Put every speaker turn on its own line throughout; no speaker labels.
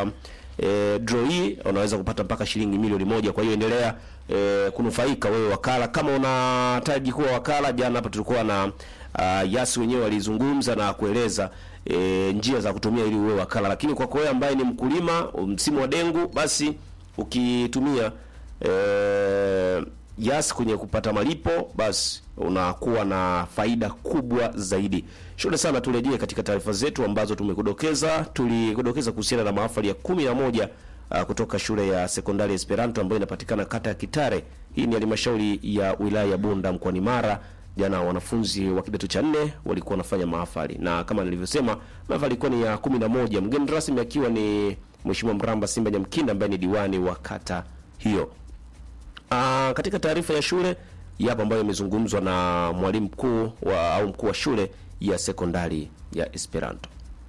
katika e, draw hii unaweza kupata mpaka shilingi milioni moja. Kwa hiyo endelea e, kunufaika wewe wakala, kama unahitaji kuwa wakala. Jana hapa tulikuwa na uh, Yasi wenyewe walizungumza na kueleza e, njia za kutumia ili uwe wakala, lakini kwa wewe ambaye ni mkulima msimu wa dengu, basi ukitumia e, Yas kwenye kupata malipo basi unakuwa na faida kubwa zaidi. Shukrani sana, turejee katika taarifa zetu ambazo tumekudokeza. Tulikudokeza kuhusiana na mahafali ya kumi na moja uh, kutoka shule ya sekondari Esperanto ambayo inapatikana kata ya Kitare. Hii ni halmashauri ya wilaya ya Bunda mkoani Mara. Jana wanafunzi wa kidato cha nne walikuwa wanafanya mahafali, na kama nilivyosema, mahafali ilikuwa ni ya kumi na moja, mgeni rasmi akiwa ni Mheshimiwa Mramba Simba Nyamkinda ambaye ni diwani wa kata hiyo. Uh, katika taarifa ya shule yapo ambayo imezungumzwa na mwalimu mkuu wa au mkuu wa shule ya sekondari ya Esperanto.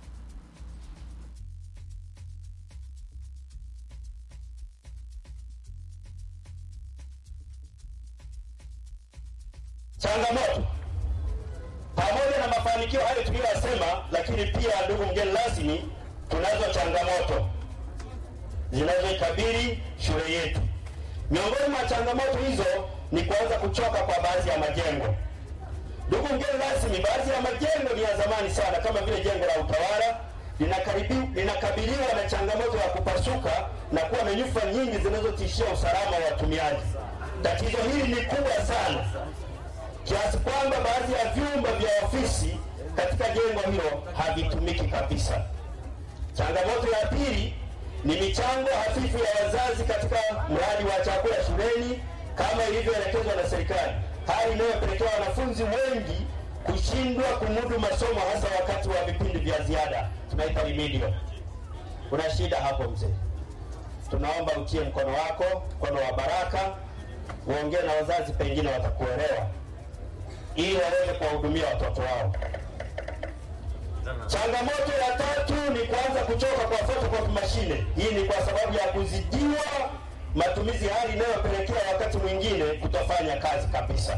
Changamoto pamoja na mafanikio hayo tuliyosema, lakini pia, ndugu mgeni rasmi, tunazo changamoto zinazoikabili shule yetu. Miongoni mwa changamoto hizo ni kuanza kuchoka kwa baadhi ya majengo. Ndugu mgeni rasmi, baadhi ya majengo ni ya zamani sana, kama vile jengo la utawala linakabiliwa na changamoto ya kupasuka na kuwa na nyufa nyingi zinazotishia usalama wa watumiaji. Tatizo hili ni kubwa sana kiasi kwamba baadhi ya vyumba vya ofisi katika jengo hilo havitumiki kabisa. Changamoto ya pili ni michango hafifu ya wazazi katika mradi wa chakula shuleni kama ilivyoelekezwa na serikali, hali inayopelekea wanafunzi wengi kushindwa kumudu masomo hasa wakati wa vipindi vya ziada, tunaita remedial. Kuna shida hapo mzee, tunaomba utie mkono wako, mkono wa baraka, uongee na wazazi, pengine watakuelewa ili waweze kuwahudumia watoto wao. Changamoto ya tatu ni kuanza kuchoka kwa photocopy mashine. Hii ni kwa sababu ya kuzidiwa matumizi, hali inayopelekea wakati mwingine kutofanya kazi kabisa.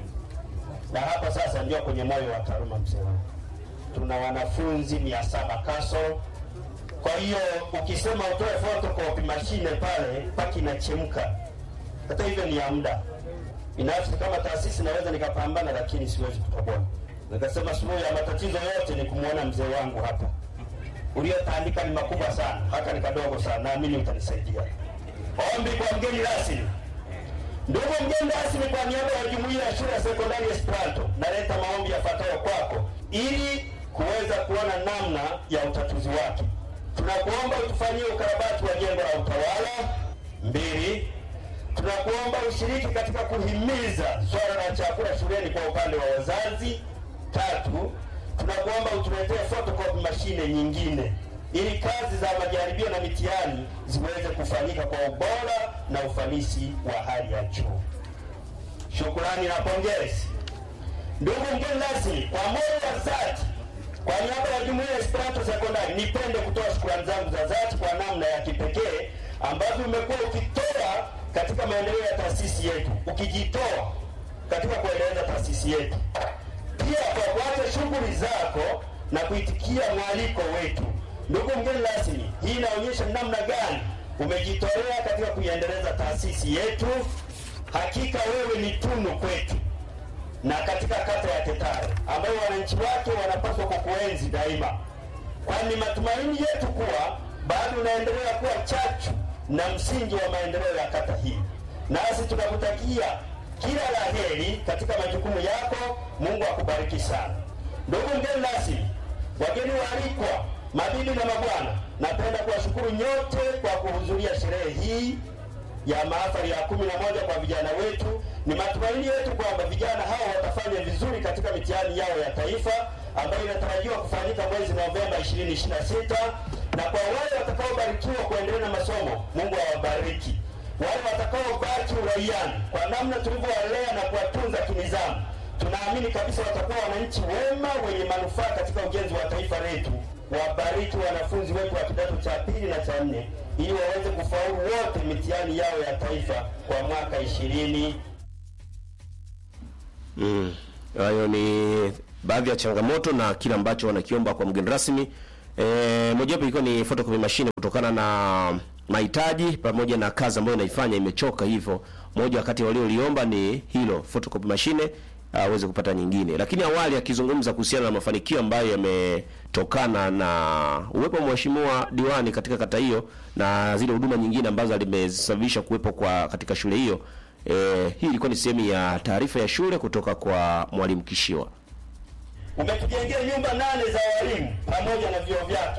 Na hapa sasa ndio kwenye moyo wa taaluma, mzee wangu, tuna wanafunzi mia saba kaso. Kwa hiyo ukisema utoe photocopy mashine pale paki inachemka. Hata hivyo ni ya muda binafsi kama taasisi naweza nikapambana, lakini siwezi kutoboa. Nikasema suluhu ya matatizo yote ni kumwona mzee wangu hapa. Uliotandika ni makubwa sana, haka ni kadogo sana, naamini utanisaidia. Ombi kwa mgeni rasmi. Ndugu mgeni rasmi, kwa niaba ya jumuiya ya shule ya sekondari Esperanto, naleta maombi yafuatayo kwako ili kuweza kuona namna ya utatuzi wake. Tunakuomba utufanyie ukarabati wa jengo la utawala. Mbili, tunakuomba ushiriki katika kuhimiza swala la chakula shuleni kwa upande wa wazazi. Tatu, tunakuomba utuletee photocopy mashine nyingine ili kazi za majaribio na mitihani ziweze kufanyika kwa ubora na ufanisi wa hali ya juu. Shukrani na pongezi. Ndugu mgeni rasmi, kwa moyo wa dhati, kwa niaba ya jumuiya ya Esperanto Sekondari, nipende kutoa shukrani zangu za dhati kwa namna ya kipekee ambavyo umekuwa ukitoa katika maendeleo ya taasisi yetu, ukijitoa katika kuendeleza taasisi yetu, pia kwa kuacha shughuli zako na kuitikia mwaliko wetu. Ndugu mgeni rasmi, hii inaonyesha namna gani umejitolea katika kuiendeleza taasisi yetu. Hakika wewe ni tunu kwetu na katika kata ya Tetare ambayo wananchi wake wanapaswa kukuenzi daima, kwani matumaini yetu kuwa bado unaendelea kuwa chachu na msingi wa maendeleo ya kata hii, nasi tunakutakia kila la heri katika majukumu yako. Mungu akubariki sana. Ndugu mgeni rasmi, wageni waalikwa, mabibi na mabwana, napenda kuwashukuru nyote kwa kuhudhuria sherehe hii ya mahafali ya kumi na moja kwa vijana wetu. Ni matumaini yetu kwamba vijana hao watafanya vizuri katika mitihani yao ya taifa ambayo inatarajiwa kufanyika mwezi Novemba 2026 na kwa wale watakaobarikiwa kuendelea na masomo, Mungu awabariki. Wale watakaobaki uraiani, kwa namna tulivyowalea na kuwatunza kinizamu, tunaamini kabisa watakuwa wananchi wema wenye manufaa katika ujenzi wa taifa letu. Wabariki wanafunzi wetu wa kidato cha pili na cha nne ili waweze kufaulu wote mitihani yao ya taifa kwa mwaka ishirini.
Mm. Hayo ni baadhi ya changamoto na kile ambacho wanakiomba kwa mgeni rasmi E, mojawapo ilikuwa ni photocopy machine kutokana na mahitaji pamoja na kazi ambayo inaifanya imechoka, hivyo moja wakati walioliomba ni hilo photocopy machine aweze kupata nyingine. Lakini awali akizungumza kuhusiana na mafanikio ambayo yametokana na uwepo wa mheshimiwa diwani katika kata hiyo na zile huduma nyingine ambazo alimesababisha kuwepo kwa katika shule hiyo. E, hii ilikuwa ni sehemu ya taarifa ya shule kutoka kwa mwalimu Kishiwa.
Umetujengea nyumba nane za walimu pamoja na vyoo vyake.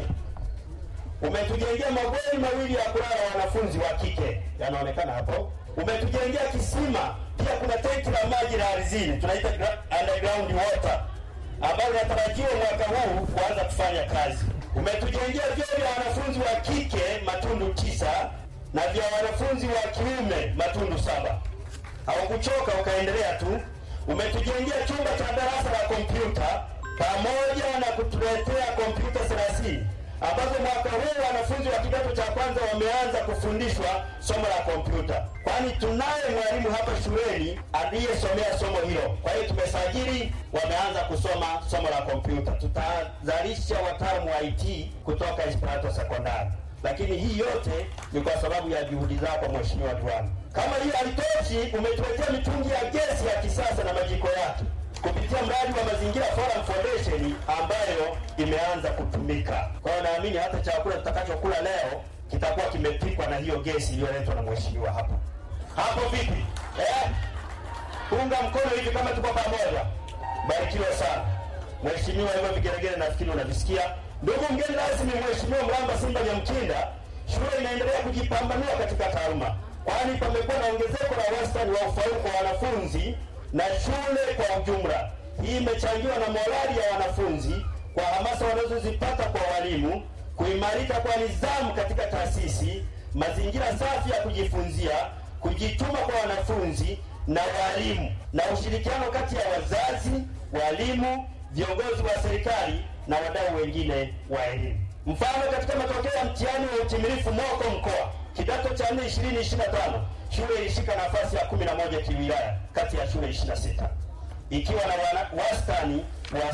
Umetujengea mabweni mawili ya kulala wanafunzi wa kike, yanaonekana hapo. Umetujengea kisima, pia kuna tenki la maji la ardhini, tunaita gra- underground water, ambalo linatarajiwa mwaka huu kuanza kufanya kazi. Umetujengea vyoo vya wanafunzi wa kike matundu tisa na vya wanafunzi wa kiume matundu saba. Haukuchoka ukaendelea tu. Umetujengea chumba cha darasa la kompyuta pamoja na kutuletea kompyuta 30 ambazo mwaka huu wanafunzi wa kidato cha kwanza wameanza kufundishwa somo la kompyuta, kwani tunaye mwalimu hapa shuleni aliyesomea somo hilo. Kwa hiyo tumesajili, wameanza kusoma somo la kompyuta. Tutazalisha wataalamu wa IT kutoka Esperanto Sekondari lakini hii yote ni kwa sababu ya juhudi zako Mheshimiwa Diwani. Kama hiyo haitoshi, umetuletea mitungi ya gesi ya kisasa na majiko yake kupitia mradi wa Mazingira Forum Foundation ambayo imeanza kutumika. Kwa hiyo naamini hata chakula tutakachokula leo kitakuwa kimepikwa na hiyo gesi iliyoletwa na mheshimiwa hapo. Hapo vipi? Eh? Unga mkono hivi kama tuko pamoja. Barikiwa sana. Mheshimiwa, hivyo vigelegele nafikiri unavisikia. Ndugu mgeni rasmi, Mheshimiwa Mramba Simba Nyamkinda, shule inaendelea kujipambanua katika taaluma, kwani pamekuwa na ongezeko la wastani wa ufaulu kwa wanafunzi na shule kwa ujumla. Hii imechangiwa na morali ya wanafunzi kwa hamasa wanazozipata kwa walimu, kuimarika kwa nidhamu katika taasisi, mazingira safi ya kujifunzia, kujituma kwa wanafunzi na walimu, na ushirikiano kati ya wazazi, walimu, viongozi wa serikali na wadau wengine wa elimu. Mfano, katika matokeo ya mtihani wa utimilifu moko mkoa kidato cha 4 2025 shule ilishika nafasi ya 11 kiwilaya kati ya shule 26 ikiwa na wana- wastani wa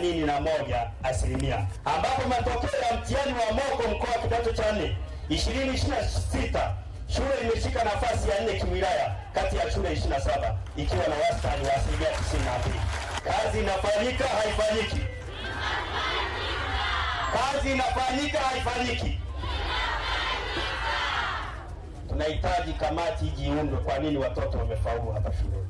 81 asilimia, ambapo matokeo ya mtihani wa moko mkoa kidato cha 4 2026 shule imeshika nafasi ya 4 kiwilaya kati ya shule 27 ikiwa na wastani wa asilimia 92. Kazi inafanyika haifanyiki? Kazi inafanyika haifanyiki? Tunahitaji kamati ijiundwe. Kwa nini watoto wamefaulu hapa shuleni?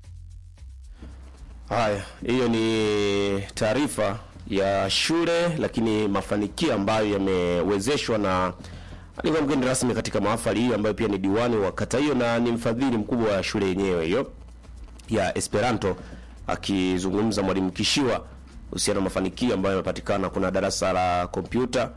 Haya, hiyo ni taarifa ya shule, lakini mafanikio ambayo yamewezeshwa na alikuwa mgeni rasmi katika mahafali hiyo, ambayo pia ni diwani wa kata hiyo na ni mfadhili mkubwa wa shule yenyewe hiyo ya Esperanto, akizungumza mwalimu Kishiwa kuhusiana na mafanikio ambayo yamepatikana. Kuna darasa la kompyuta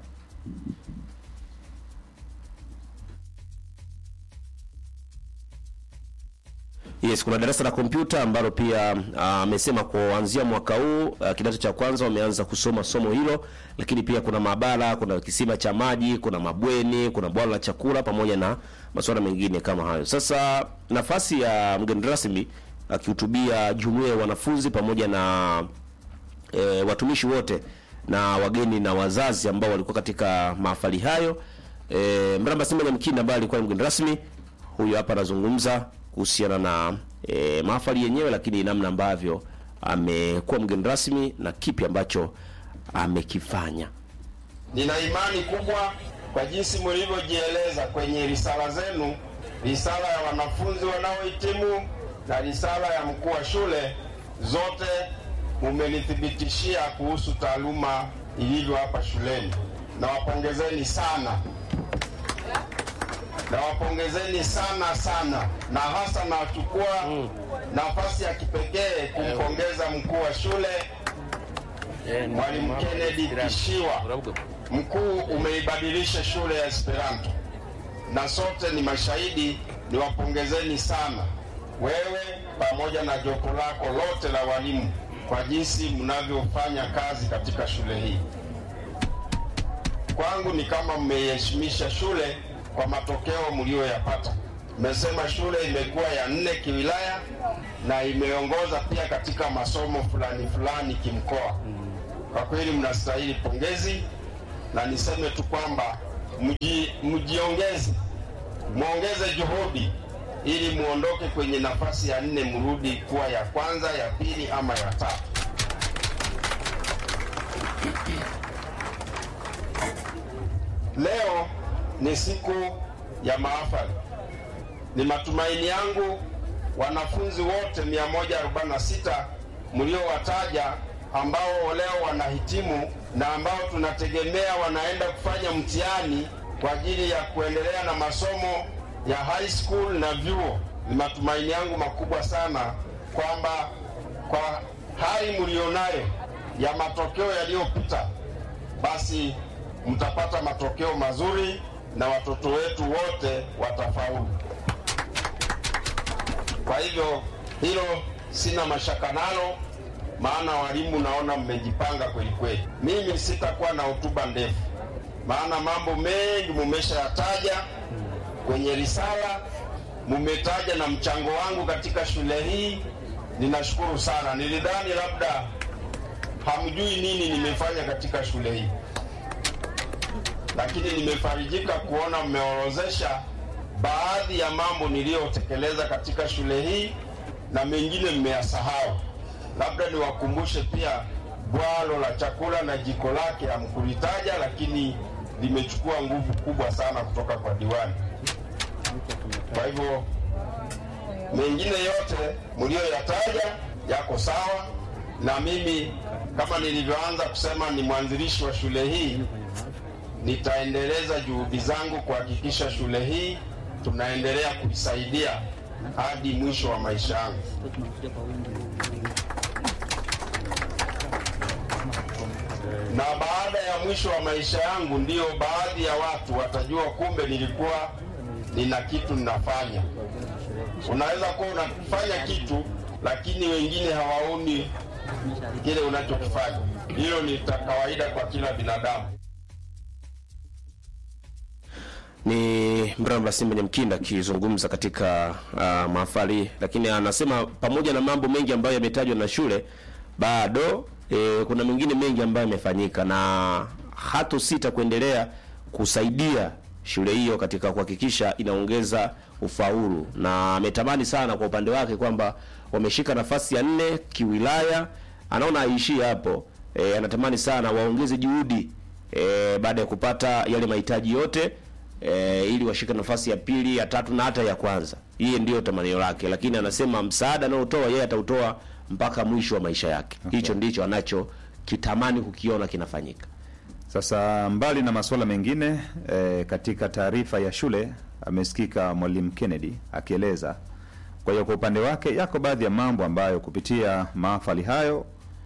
Yes, kuna darasa la kompyuta ambalo pia ah, amesema kuanzia mwaka huu ah, kidato cha kwanza wameanza kusoma somo hilo, lakini pia kuna maabara, kuna kisima cha maji, kuna mabweni, kuna bwalo la chakula pamoja na masuala mengine kama hayo. Sasa nafasi ya mgeni rasmi akihutubia jumuiya ya wanafunzi pamoja na e, watumishi wote na wageni na wazazi ambao walikuwa katika mahafali hayo. E, Mramba Simba Nyamkinda ambaye alikuwa ni mgeni rasmi, huyu hapa anazungumza kuhusiana na e, mahafali yenyewe, lakini namna ambavyo amekuwa mgeni rasmi na kipi ambacho amekifanya.
Nina imani kubwa kwa jinsi mlivyojieleza kwenye risala zenu, risala ya wanafunzi wanaohitimu na risala ya mkuu wa shule, zote mumenithibitishia kuhusu taaluma ilivyo hapa shuleni. Nawapongezeni sana, nawapongezeni sana sana, na hasa nachukua nafasi ya kipekee kumpongeza mkuu wa shule Mwalimu Kennedy Kishiwa. Mkuu, umeibadilisha shule ya Esperanto na sote ni mashahidi. Niwapongezeni sana wewe pamoja na jopo lako lote la walimu kwa jinsi mnavyofanya kazi katika shule hii. Kwangu ni kama mmeiheshimisha shule kwa matokeo mlioyapata. Mmesema shule imekuwa ya nne kiwilaya na imeongoza pia katika masomo fulani fulani kimkoa. Kwa kweli mnastahili pongezi na niseme tu kwamba mji, mjiongeze, mwongeze juhudi ili muondoke kwenye nafasi ya nne, mrudi kuwa ya kwanza, ya pili ama ya tatu. Leo ni siku ya mahafali. Ni matumaini yangu wanafunzi wote 146 mliowataja ambao leo wanahitimu na ambao tunategemea wanaenda kufanya mtihani kwa ajili ya kuendelea na masomo ya high school na vyuo. Ni matumaini yangu makubwa sana kwamba kwa hali mlionayo ya matokeo yaliyopita, basi mtapata matokeo mazuri na watoto wetu wote watafaulu. Kwa hivyo hilo sina mashaka nalo, maana walimu naona mmejipanga kweli kweli. Mimi sitakuwa na hotuba ndefu, maana mambo mengi mumeshayataja kwenye risala, mumetaja na mchango wangu katika shule hii. Ninashukuru sana. Nilidhani labda hamjui nini nimefanya katika shule hii, lakini nimefarijika kuona mmeorozesha baadhi ya mambo niliyotekeleza katika shule hii na mengine mmeyasahau. Labda niwakumbushe pia bwalo la chakula na jiko lake hamkulitaja, lakini limechukua nguvu kubwa sana kutoka kwa diwani. Kwa hivyo mengine yote mliyoyataja yako sawa, na mimi kama nilivyoanza kusema, ni mwanzilishi wa shule hii, nitaendeleza juhudi zangu kuhakikisha shule hii tunaendelea kuisaidia hadi mwisho wa maisha yangu. Na baada ya mwisho wa maisha yangu, ndiyo baadhi ya watu watajua kumbe nilikuwa nina kitu ninafanya. Unaweza kuwa unafanya kitu, lakini wengine hawaoni kile unachokifanya. Hilo ni kawaida kwa kila binadamu.
ni Mramba Simba Nyamkinda akizungumza katika uh, mahafali, lakini anasema pamoja na mambo mengi ambayo yametajwa na shule bado e, kuna mengine mengi ambayo yamefanyika na hata sita kuendelea kusaidia shule hiyo katika kuhakikisha inaongeza ufaulu, na ametamani sana kwa upande wake kwamba wameshika nafasi ya nne kiwilaya, anaona aishie hapo. E, anatamani sana waongeze juhudi e, baada ya kupata yale mahitaji yote e, ili washike nafasi ya pili, ya tatu na hata ya kwanza. Hiye ndiyo tamanio lake, lakini anasema msaada anaotoa yeye atautoa mpaka mwisho wa maisha yake. Hicho ndicho anacho kitamani kukiona kinafanyika.
Sasa mbali na masuala mengine e, katika taarifa ya shule amesikika Mwalimu Kennedy akieleza. Kwa hiyo kwa upande wake yako baadhi ya mambo ambayo kupitia mahafali hayo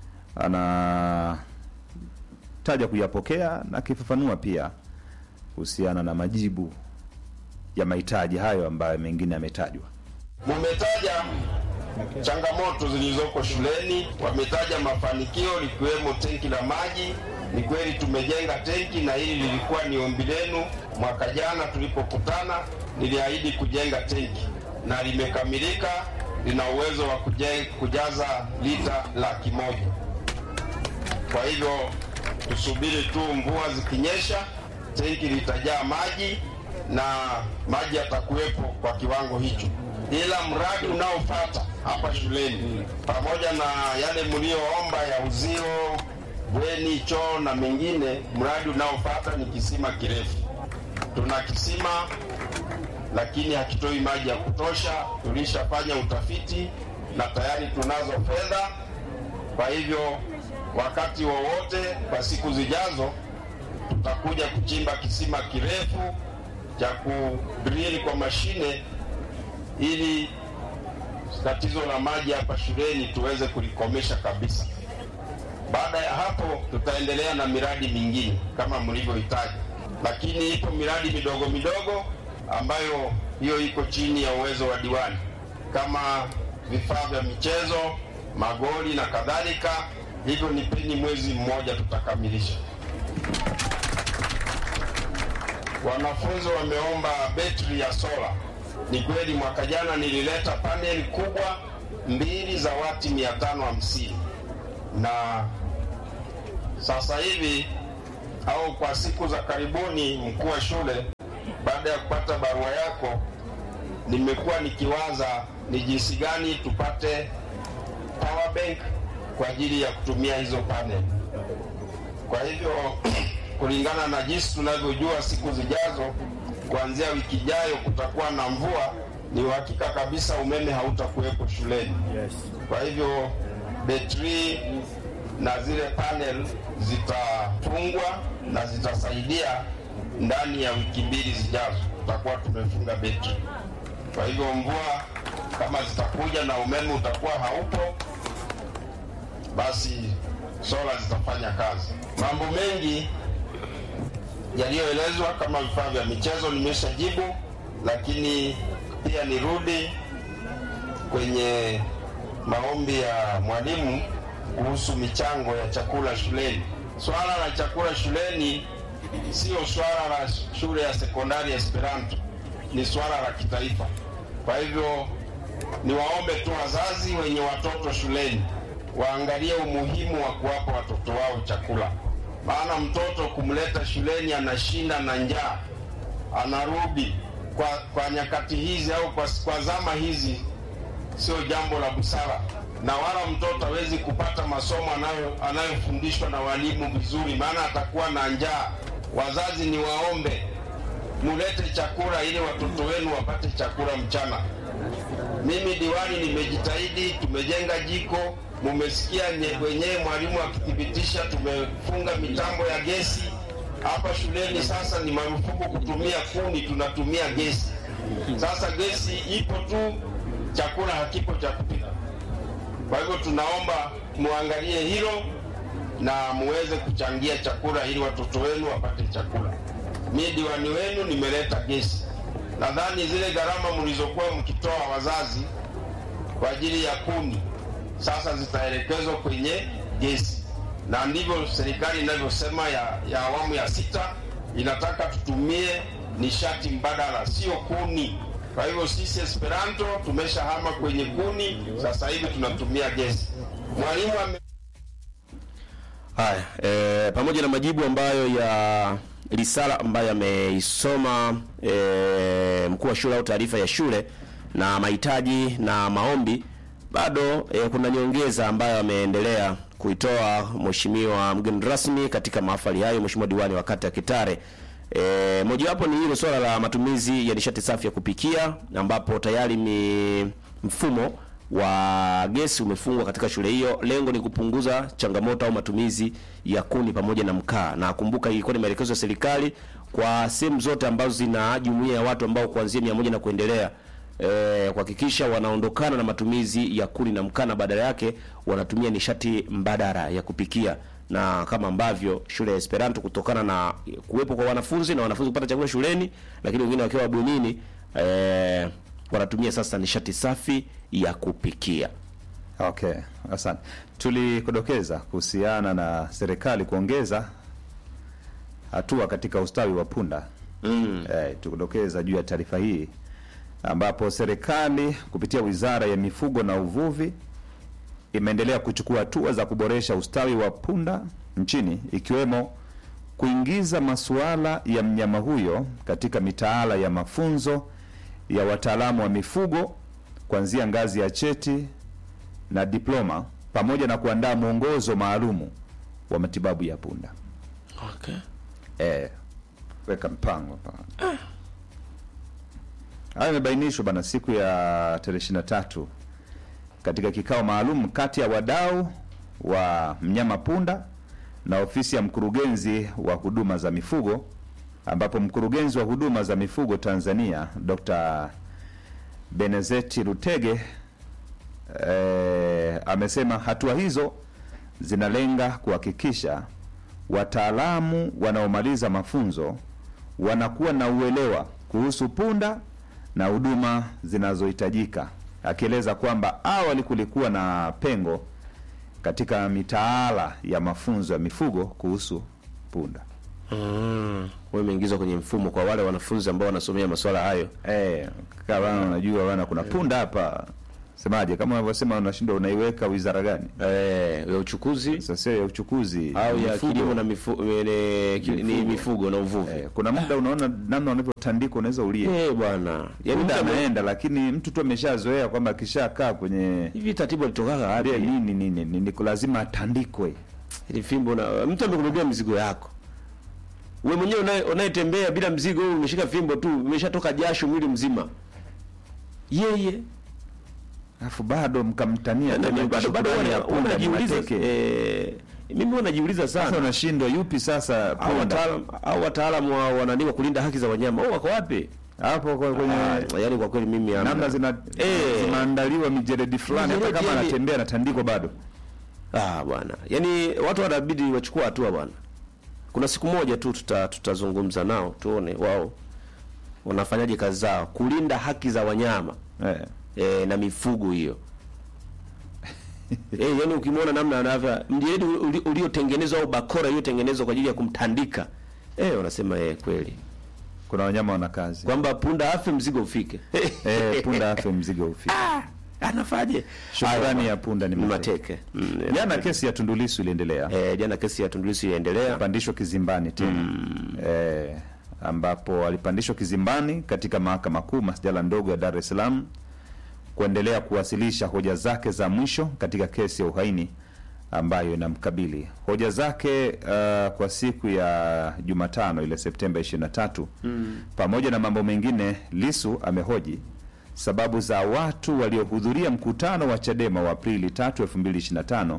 anataja kuyapokea na akifafanua pia kuhusiana na majibu ya mahitaji hayo ambayo mengine yametajwa.
Mumetaja changamoto zilizoko shuleni, wametaja mafanikio likiwemo tenki la maji. Ni kweli tumejenga tenki, na hili lilikuwa ni ombi lenu mwaka jana tulipokutana. Niliahidi kujenga tenki na limekamilika, lina uwezo wa kuje- kujaza lita laki moja. Kwa hivyo tusubiri tu mvua zikinyesha, tenki litajaa maji na maji yatakuwepo kwa kiwango hicho, ila mradi unaofuata hapa shuleni pamoja na yale mlioomba ya uzio, bweni, choo na mengine, mradi unaofuata ni kisima kirefu. Tuna kisima lakini hakitoi maji ya kutosha. Tulishafanya utafiti na tayari tunazo fedha. Kwa hivyo wakati wowote kwa siku zijazo tutakuja kuchimba kisima kirefu cha kudrili kwa mashine ili tatizo la maji hapa shuleni tuweze kulikomesha kabisa. Baada ya hapo, tutaendelea na miradi mingine kama mlivyohitaji, lakini ipo miradi midogo midogo ambayo hiyo iko chini ya uwezo wa diwani, kama vifaa vya michezo, magoli na kadhalika. Hivyo nipeni mwezi mmoja, tutakamilisha. Wanafunzi wameomba betri ya sola. Ni kweli mwaka jana nilileta paneli kubwa mbili za wati 550 na sasa hivi au kwa siku za karibuni, mkuu wa shule, baada ya kupata barua yako, nimekuwa nikiwaza ni jinsi gani tupate power bank kwa ajili ya kutumia hizo panel. Kwa hivyo kulingana na jinsi tunavyojua, siku zijazo, kuanzia wiki ijayo kutakuwa na mvua, ni uhakika kabisa umeme hautakuwepo shuleni. Kwa hivyo betri na zile panel zitafungwa na zitasaidia ndani ya wiki mbili zijazo, tutakuwa tumefunga betri. Kwa hivyo mvua kama zitakuja na umeme utakuwa haupo, basi sola zitafanya kazi. Mambo mengi yaliyoelezwa kama vifaa vya michezo nimeshajibu, lakini pia nirudi kwenye maombi ya mwalimu kuhusu michango ya chakula shuleni. Swala la chakula shuleni sio swala la shule ya sekondari ya Esperanto, ni swala la kitaifa. Kwa hivyo niwaombe tu wazazi wenye watoto shuleni waangalie umuhimu wa kuwapa watoto wao chakula, maana mtoto kumleta shuleni anashinda na njaa, anarudi kwa, kwa nyakati hizi au kwa, kwa zama hizi sio jambo la busara, na wala mtoto hawezi kupata masomo anayo anayofundishwa na walimu vizuri, maana atakuwa na njaa. Wazazi ni waombe mulete chakula ili watoto wenu wapate chakula mchana. Mimi diwani nimejitahidi, tumejenga jiko, mumesikia nye- wenyewe mwalimu akithibitisha, tumefunga mitambo ya gesi hapa shuleni. Sasa ni marufuku kutumia kuni, tunatumia gesi. Sasa gesi ipo tu, chakula hakipo cha kupika. Kwa hivyo tunaomba muangalie hilo na muweze kuchangia chakula ili watoto wenu wapate chakula. Mi diwani wenu nimeleta gesi. Nadhani zile gharama mlizokuwa mkitoa wazazi kwa ajili ya kuni sasa zitaelekezwa kwenye gesi, na ndivyo serikali inavyosema ya, ya awamu ya sita inataka tutumie nishati mbadala, sio kuni. Kwa hivyo sisi Esperanto tumeshahama kwenye kuni, sasa hivi tunatumia gesi. Mwalimu ame
Haya, e, pamoja na majibu ambayo ya risala ambayo ameisoma e, mkuu wa shule au taarifa ya shule na mahitaji na maombi, bado e, kuna nyongeza ambayo ameendelea kuitoa mheshimiwa mgeni rasmi katika mahafali hayo, mheshimiwa diwani wa kata ya Kitare. E, mojawapo ni hilo swala la matumizi ya nishati safi ya kupikia ambapo tayari ni mfumo wa gesi umefungwa katika shule hiyo. Lengo ni kupunguza changamoto au matumizi ya kuni pamoja na mkaa, na kumbuka, ilikuwa ni maelekezo ya serikali kwa sehemu zote ambazo zina jumuiya ya watu ambao kuanzia mia moja na kuendelea eh, kuhakikisha wanaondokana na matumizi ya kuni na mkaa na badala yake wanatumia nishati mbadala ya kupikia na kama ambavyo shule ya Esperanto kutokana na kuwepo kwa wanafunzi na wanafunzi kupata chakula shuleni, lakini wengine wakiwa bwenini eh, wanatumia sasa nishati safi ya kupikia.
Okay, asante. Tulikudokeza kuhusiana na serikali kuongeza hatua katika ustawi wa punda mm. Eh, tukudokeza juu ya taarifa hii ambapo serikali kupitia Wizara ya Mifugo na Uvuvi imeendelea kuchukua hatua za kuboresha ustawi wa punda nchini ikiwemo kuingiza masuala ya mnyama huyo katika mitaala ya mafunzo ya wataalamu wa mifugo kuanzia ngazi ya cheti na diploma pamoja na kuandaa mwongozo maalumu wa matibabu ya punda.
Okay.
Eh, weka mpango pale. Hayo yamebainishwa bana siku ya tarehe ishirini na tatu katika kikao maalum kati ya wadau wa mnyama punda na ofisi ya mkurugenzi wa huduma za mifugo ambapo mkurugenzi wa huduma za mifugo Tanzania Dr. Benezeti Rutege eh, amesema hatua hizo zinalenga kuhakikisha wataalamu wanaomaliza mafunzo wanakuwa na uelewa kuhusu punda na huduma zinazohitajika, akieleza kwamba awali kulikuwa na pengo katika mitaala ya mafunzo ya mifugo kuhusu punda.
Mm. Wewe imeingizwa kwenye mfumo kwa wale wanafunzi ambao wanasomea masuala hayo.
Eh, kama unajua bana kuna punda hapa semaje, kama unavyosema unashindwa unaiweka wizara gani?
eh, ya uchukuzi
Sasa ya uchukuzi
au ya
mifugo.
kilimo na mifu, mene, ki- ni mifugo na uvuvi
Eh, kuna muda unaona namna wanavyotandika unaweza ulie
eh bwana yani
muda
mtu ame-
anaenda, lakini mtu tu ameshazoea kwamba akishakaa kwenye
hivi tatibu alitokaga
ile
wapi
nini nini nini, lazima atandikwe.
ili fimbo na mtu amekubebea mizigo yako wewe mwenyewe unaye- unayetembea bila mzigo wewe umeshika fimbo tu umeshatoka jasho mwili mzima yeye
Alafu bado mkamtania
na
tena
mimi bado bado
shukrani ya
wana-
punda ni
wanajiuliza
mateke.
eh mimi huwa najiuliza
Sasa
sana
unashindwa yupi sasa
au
punda
wataalam au wataalamu wa wanani wa kulinda haki za wanyama au wako wapi
hapo kwa- kwenye
Ah, yaani kwa kweli mimi hamna.
namna zina
Eh.
zimeandaliwa mijeredi fulani, hata
Mijeledi
kama
yani-
anatembea anatandikwa bado.
Ah bwana, yaani watu wanabidi wachukua hatua bwana. Kuna siku moja tu tuta, tutazungumza nao tuone wao wanafanyaje kazi zao kulinda haki za wanyama
Eh.
e, na mifugo hiyo. Eh, yaani ukimwona namna anavyo mjeledi uli- uliotengenezwa au bakora iliyotengenezwa kwa ajili ya kumtandika eh, wanasema eh, kweli
Kuna wanyama wana kazi
kwamba punda afe mzigo ufike.
eh, punda afe mzigo ufike.
Anafaje?
Shukrani ya punda ni
ni
mateke.
mateke. Mm, eh,
Jana kesi ya Tundu Lissu iliendelea
eh, jana kesi ya Tundu Lissu iliendelea.
pandishwa kizimbani tena eh, ambapo alipandishwa kizimbani katika mahakama kuu masjala ndogo ya Dar es Salaam kuendelea kuwasilisha hoja zake za mwisho katika kesi ya uhaini ambayo inamkabili. Hoja zake uh, kwa siku ya Jumatano ile Septemba 23 pamoja na mambo mengine, Lisu amehoji sababu za watu waliohudhuria mkutano wa Chadema wa Aprili 3, 2025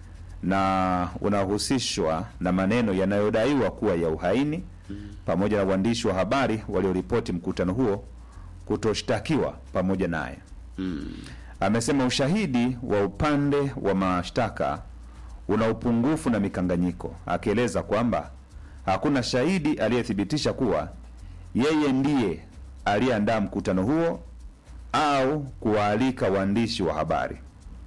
na unahusishwa na maneno yanayodaiwa kuwa ya uhaini pamoja na waandishi wa habari walioripoti mkutano huo kutoshtakiwa pamoja naye. Amesema ushahidi wa upande wa mashtaka una upungufu na mikanganyiko, akieleza kwamba hakuna shahidi aliyethibitisha kuwa yeye ndiye aliyeandaa mkutano huo au kuwaalika waandishi wa habari.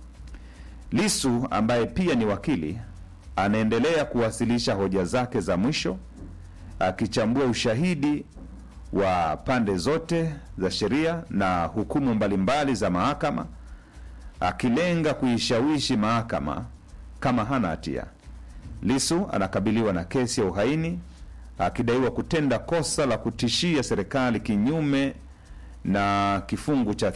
Lisu ambaye pia ni wakili anaendelea kuwasilisha hoja zake za mwisho akichambua ushahidi wa pande zote za sheria na hukumu mbalimbali za mahakama akilenga kuishawishi mahakama kama hana hatia. Lisu anakabiliwa na kesi ya uhaini akidaiwa kutenda kosa la kutishia serikali kinyume na kifungu cha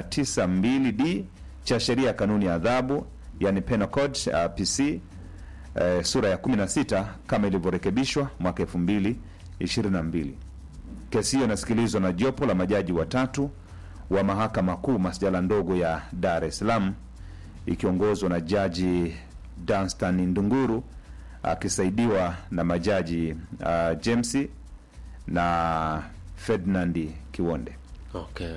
392d cha sheria ya kanuni ya adhabu yani Penal Code uh, PC eh, sura ya 16 kama ilivyorekebishwa mwaka 2022. Kesi hiyo inasikilizwa na jopo la majaji watatu wa mahakama kuu masjala ndogo ya Dar es Salaam ikiongozwa na jaji Danstan Ndunguru akisaidiwa na majaji uh, James na Ferdinand Kiwonde.
Okay.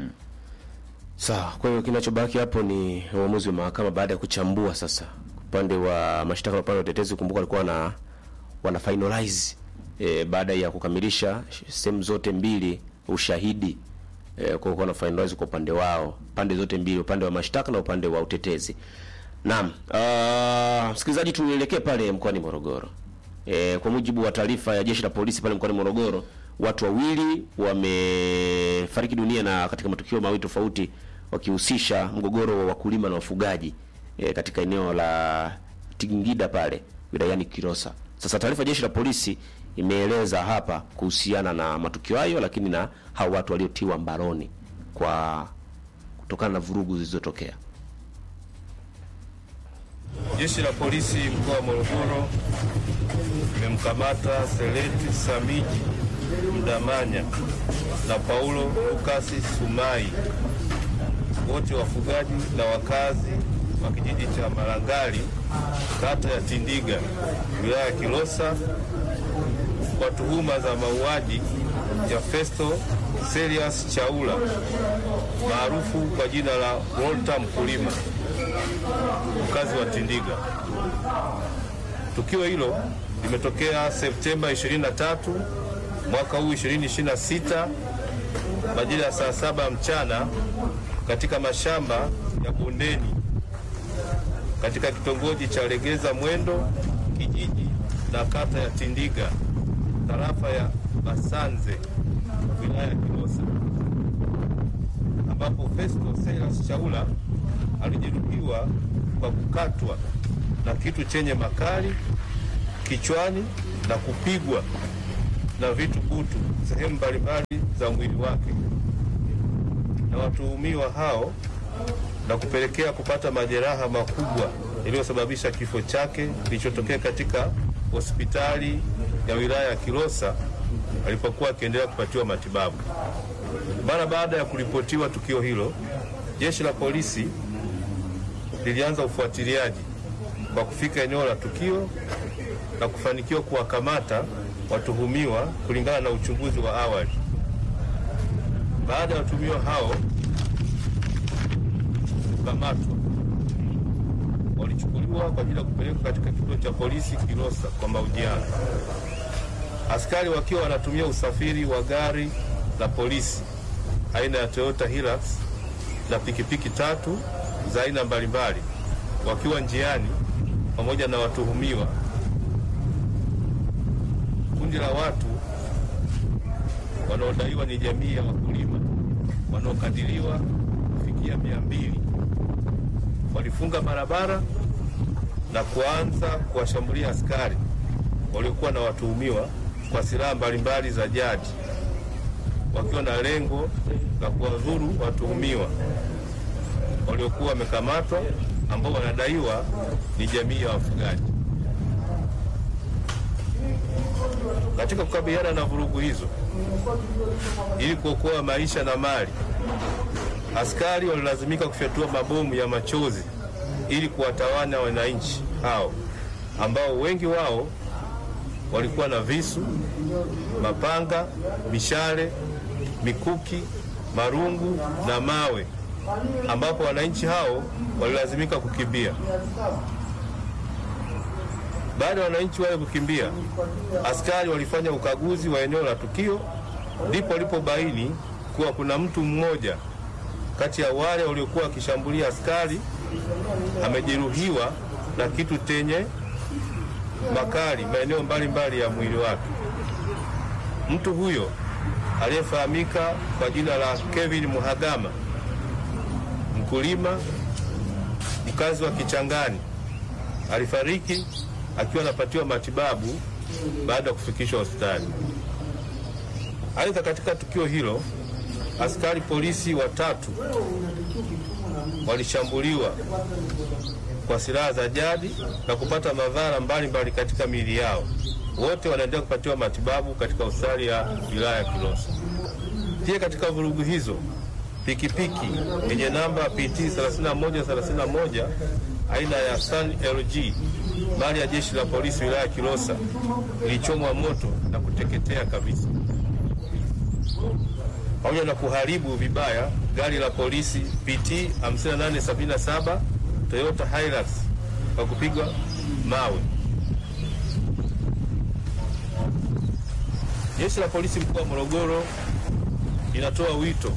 Sawa, kwa hiyo kinachobaki hapo ni uamuzi wa mahakama baada ya kuchambua sasa upande wa mashtaka na upande wa utetezi. Kumbuka walikuwa na wana finalize e, baada ya kukamilisha sehemu zote mbili ushahidi e, kwa kuwa na finalize kwa upande wao, pande zote mbili, upande wa mashtaka na upande wa utetezi. Naam, uh, msikilizaji, tuelekee pale mkoani Morogoro. E, kwa mujibu wa taarifa ya jeshi la polisi pale mkoani Morogoro, watu wawili wamefariki dunia na katika matukio mawili tofauti wakihusisha mgogoro wa wakulima na wafugaji e, katika eneo la Tingida pale wilayani Kilosa. Sasa taarifa ya jeshi la polisi imeeleza hapa kuhusiana na matukio hayo, lakini na hao watu waliotiwa mbaroni kwa kutokana na vurugu zilizotokea.
Jeshi la polisi mkoa wa Morogoro limemkamata Seleti Samiji Mdamanya na Paulo Lukasi Sumai, wote wafugaji na wakazi wa kijiji cha Malangali, kata ya Tindiga, wilaya ya Kilosa, kwa tuhuma za mauaji ya Festo Serious Chaula maarufu kwa jina la Walter Mkulima mkazi wa Tindiga. Tukio hilo limetokea Septemba 23 mwaka huu 2026 majira ya saa saba mchana katika mashamba ya bondeni katika kitongoji cha Legeza Mwendo kijiji na kata ya Tindiga tarafa ya Basanze wilaya ya Kilosa ambapo Festo Silas Chaula alijeruhiwa kwa kukatwa na kitu chenye makali kichwani na kupigwa na vitu butu sehemu mbalimbali za mwili wake na watuhumiwa hao na kupelekea kupata majeraha makubwa yaliyosababisha kifo chake kilichotokea katika hospitali ya wilaya ya Kilosa alipokuwa akiendelea kupatiwa matibabu. Mara baada ya kuripotiwa tukio hilo, jeshi la polisi lilianza ufuatiliaji kwa kufika eneo la tukio na kufanikiwa kuwakamata watuhumiwa kulingana na uchunguzi wa awali. Baada ya watuhumiwa hao kukamatwa, walichukuliwa kwa ajili ya kupelekwa katika kituo cha polisi Kilosa kwa mahojiano. Askari wakiwa wanatumia usafiri wa gari la polisi aina ya Toyota Hilux na pikipiki tatu za aina mbalimbali, wakiwa njiani pamoja na watuhumiwa. Kundi la watu wanaodaiwa ni jamii ya wakulima wanaokadiriwa kufikia mia mbili walifunga barabara na kuanza kuwashambulia askari waliokuwa na watuhumiwa kwa silaha mbalimbali za jadi wakiwa na lengo la kuwadhuru watuhumiwa waliokuwa wamekamatwa ambao wanadaiwa ni jamii ya wafugaji. Katika kukabiliana na vurugu hizo, ili kuokoa maisha na mali, askari walilazimika kufyatua mabomu ya machozi ili kuwatawanya wananchi hao ambao wengi wao walikuwa na visu, mapanga, mishale, mikuki, marungu na mawe, ambapo wananchi hao walilazimika kukimbia. Baada ya wananchi wale kukimbia, askari walifanya ukaguzi wa eneo la tukio, ndipo walipobaini kuwa kuna mtu mmoja kati ya wale waliokuwa wakishambulia askari amejeruhiwa na kitu chenye makali maeneo mbalimbali ya mwili wake. Mtu huyo aliyefahamika kwa jina la Kevin Muhagama, mkulima mkazi wa Kichangani, alifariki akiwa anapatiwa matibabu baada ya kufikishwa hospitali. Aidha, katika tukio hilo askari polisi watatu walishambuliwa kwa silaha za jadi na kupata madhara mbalimbali katika miili yao. Wote wanaendelea kupatiwa matibabu katika hospitali ya wilaya ya Kilosa. Pia katika vurugu hizo, pikipiki yenye namba PT 3131 aina ya Sun LG mali ya jeshi la polisi wilaya ya Kilosa ilichomwa moto na kuteketea kabisa, pamoja na kuharibu vibaya gari la polisi PT 5877 Toyota Hilux kwa kupigwa mawe. Jeshi la polisi mkoa wa Morogoro linatoa wito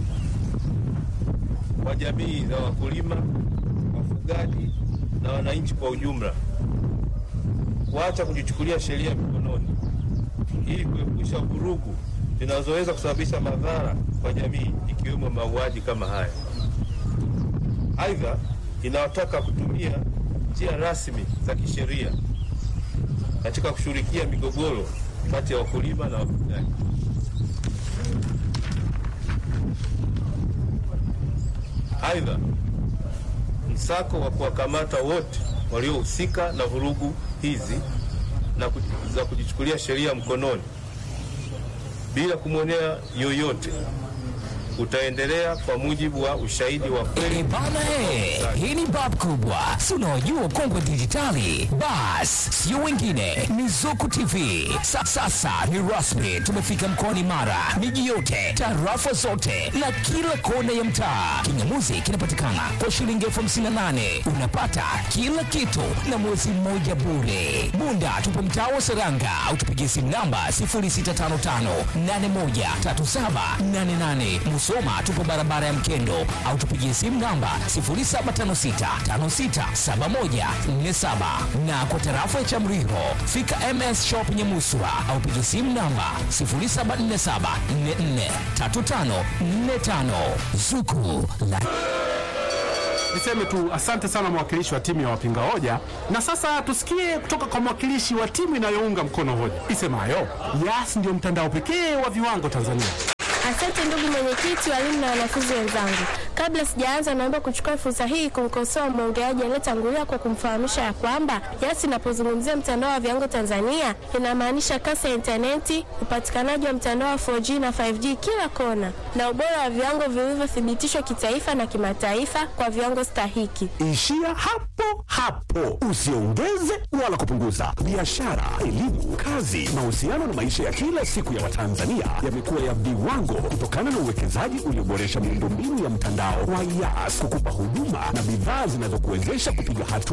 kwa jamii za wakulima, wafugaji na wananchi kwa ujumla kuacha kujichukulia sheria mikononi ili kuepusha vurugu zinazoweza kusababisha madhara kwa jamii ikiwemo mauaji kama haya. Aidha, inawataka kutumia njia rasmi za kisheria katika kushughulikia migogoro kati ya wakulima na wafugaji. Aidha, msako wa kuwakamata wote waliohusika na vurugu hizi na kuj- za kujichukulia sheria mkononi bila kumwonea yoyote utaendelea kwa mujibu wa ushahidi wa kweli.
Eh, bana he, hii ni bab kubwa, si unaojua kongwe dijitali. Bas, sio wengine, ni Zuku TV. Sa, sasa ni rasmi, tumefika mkoani Mara, miji yote, tarafa zote na kila kona ya mtaa. Kingamuzi kinapatikana kwa shilingi elfu hamsini na nane unapata kila kitu na mwezi mmoja bure. Bunda tupo mtaa wa Seranga au tupigie simu namba 0655813788. Musoma tupo barabara ya Mkendo au tupigie simu namba 0756567147 na kwa tarafa ya Chamriho fika MS Shop Nyamuswa au pigie simu namba 0747443545 Zuku la
Niseme tu asante sana mwakilishi wa timu ya wapinga hoja, na sasa tusikie kutoka kwa mwakilishi wa timu inayounga mkono hoja isemayo Yas ndio mtandao pekee wa viwango Tanzania.
Asante ndugu mwenyekiti, walimu na wanafunzi wenzangu. Kabla sijaanza, naomba kuchukua fursa hii kumkosoa mwongeaji aliyetangulia kwa kumfahamisha ya kwamba Yas inapozungumzia mtandao wa viwango Tanzania inamaanisha kasi ya intaneti, upatikanaji wa mtandao wa 4G na 5G kila kona, na ubora wa viwango vilivyothibitishwa kitaifa na kimataifa kwa viwango stahiki.
Ishia hapo hapo, usiongeze wala kupunguza. Biashara, elimu, kazi, mahusiano na maisha ya kila siku ya Watanzania yamekuwa ya viwango kutokana na uwekezaji ulioboresha miundombinu ya mtandao wa Yas kukupa huduma na bidhaa zinazokuwezesha kupiga hatua